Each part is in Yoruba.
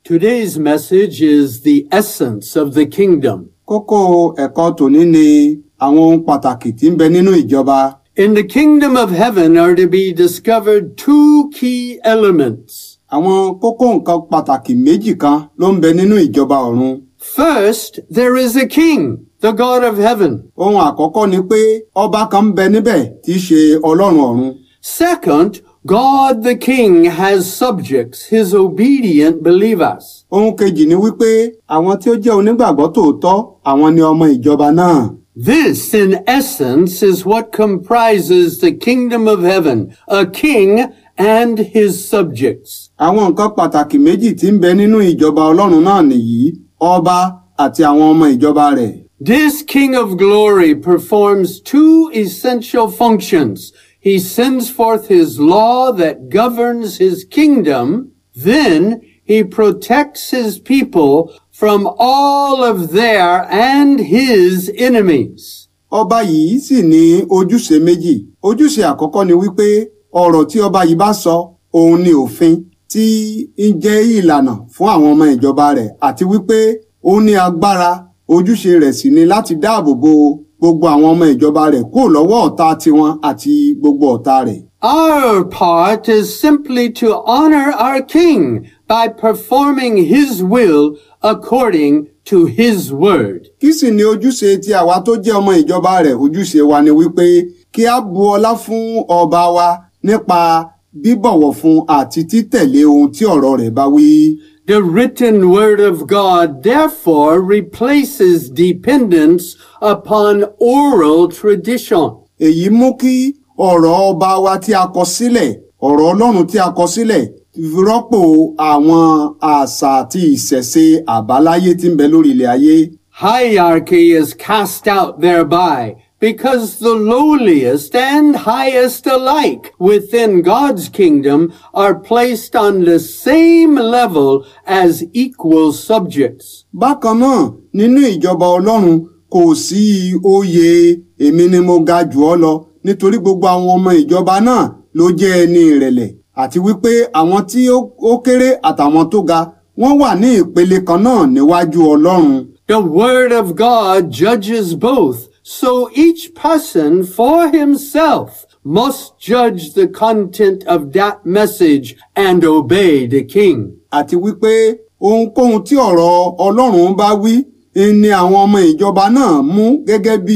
Today's message is the essence of the kingdom. Kókó ẹ̀kọ́ tòní ni àwọn ohun pàtàkì tí ń bẹ nínú ìjọba. In the kingdom of heaven are to be discovered two key elements. Àwọn kókó nǹkan pàtàkì méjì kan ló ń bẹ nínú ìjọba ọ̀run. First, there is a king, the God of heaven. Ohun àkọ́kọ́ ni pé ọba kan ń bẹ níbẹ̀ tí í ṣe Ọlọ́run ọ̀run. Second, God the king has subjects, his obedient believers. Ohun kejì ni wípé àwọn tí ó jẹ́ onígbàgbọ́ tòótọ́ àwọn ni ọmọ ìjọba náà. This, in essence, is what comprises the kingdom of heaven, a king and his subjects. Àwọn nǹkan pàtàkì méjì tí ń bẹ nínú ìjọba Ọlọ́run náà nìyí ọba àti àwọn ọmọ ìjọba rẹ̀. This King of glory performs two essential functions. He sends forth his law that governs his kingdom. Then he protects his people from all of their and his enemies. Ọba yìí sì ní ojúṣe méjì. Ojúṣe àkọ́kọ́ ni wípé ọ̀rọ̀ tí ọba yìí bá sọ òun ni òfin tí ń jẹ́ ìlànà fún àwọn ọmọ ìjọba rẹ̀ àti wípé ó ní agbára ojúṣe rẹ̀ sì ni láti dáàbò bo gbogbo àwọn ọmọ ìjọba rẹ̀ kúrò lọ́wọ́ ọ̀tá tiwọn àti gbogbo ọ̀tá rẹ̀. Our part is simply to honor our king by performing his will according to his word. Kí sì ni ojúṣe tí àwa tó jẹ́ ọmọ ìjọba rẹ̀ ojúṣe wa ni wípé kí a bu ọlá fún ọba wa nípa bíbọ̀wọ̀ fún àti títẹ̀lé ohun tí ọ̀rọ̀ rẹ̀ bá wí. The written word of God therefore replaces dependence upon oral tradition. Èyí mú kí ọ̀rọ̀ ọba wa tí a kọ sílẹ̀ ọ̀rọ̀ Ọlọ́run tí a kọ sílẹ̀ rọ́pò àwọn àṣà àti ìṣẹ̀ṣe àbáláyé tí ń bẹ lórí ilẹ̀ ayé. Hierarchy is cast out thereby because the lowliest and highest alike within God's kingdom are placed on the same level as equal subjects. Bákan náà nínú ìjọba Ọlọ́run kò sí oyè èmi ni mo ga jù ọ́ lọ nítorí gbogbo àwọn ọmọ ìjọba náà ló jẹ́ ẹni ìrẹ̀lẹ̀ àti wípé àwọn tí ó kéré àtàwọn tó ga wọ́n wà ní ìpele kan náà níwájú Ọlọ́run. The word of God judges both, so each person for himself must judge the content of that message and obey the king. Àti wípé ohunkóhun tí ọ̀rọ̀ Ọlọ́run bá wí ni àwọn ọmọ ìjọba náà mú gẹ́gẹ́ bí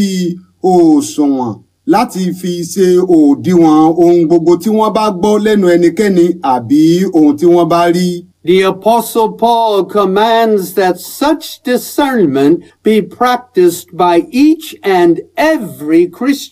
òṣùwọ̀n láti fi ṣe òdiwọ̀n ohun gbogbo tí wọ́n bá gbọ́ lẹ́nu ẹnikẹ́ni àbí ohun tí wọ́n bá rí. The apostle Paul commands that such discernment be practiced by each and every Christian.